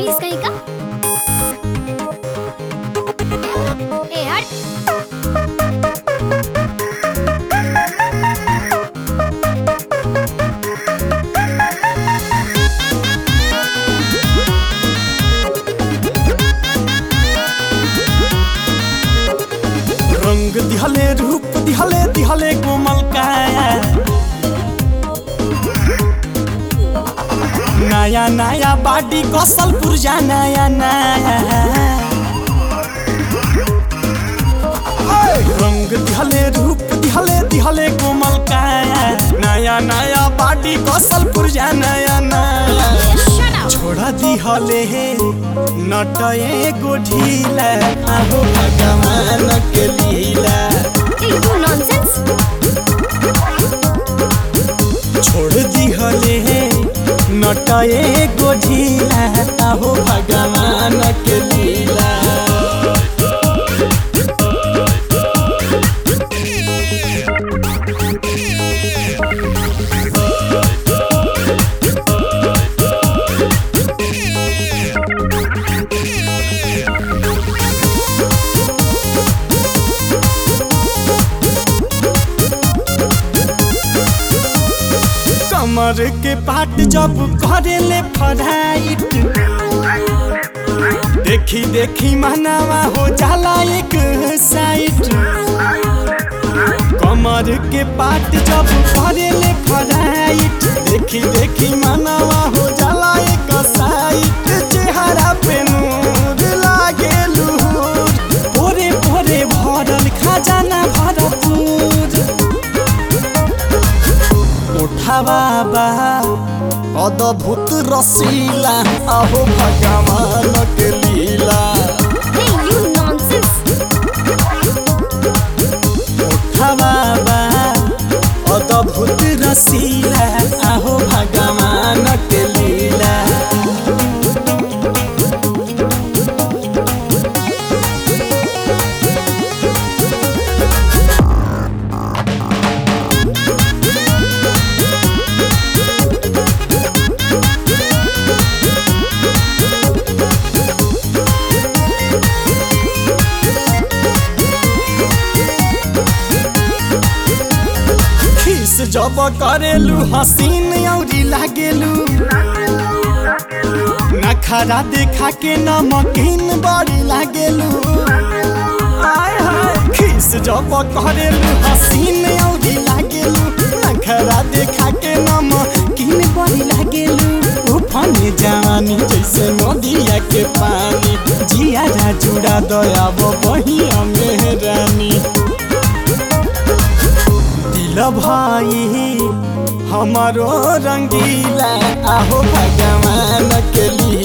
बदतमीज कहीं का ए हट रंग दिहले रूप दिहले दिहले कोमल काया नया नया बाडी कसल पुरजा नया नया रंग दिहले रूप दिहले दिहले कोमल काया नया नया बाडी कसल पुरजा नया नया शट अप छोड़ा दिहले हे नटए गो ढीला आहो भगवान के लीला यू नॉनसेंस छोड़ दिहले हे नटए गो ढीला आहो भगवान के लीला कमर के पाट जब करेले फराइट देखी देखी मनावा हो जाला एक साइड कमर के पाट जब करेले फराइट देखी देखी मनावा हो जाला एक साइड चेहरा पे नूर लागे लूर भोरे भोरे भरल खजाना भरपूर उठावा बा अद्भुत रसीला अहो भगवान के लीला हे यू नॉनसेंस उठावा बा अद्भुत रसीला अहो भगवान के लीला खीस जब करेलू हसीन औरी लागेलू नखरा देखा के नमकीन बड़ी लागेलू आय हाय खीस जब करेलू हसीन औरी लागेलू नखरा देखा के नमकीन बड़ी लागेलू उफाने जवानी जैसे नदिया के पानी जिया जुड़ा दयाब बहिया मेहरानी दिल भाई हमारो रंगीला आहो भगवान के लिए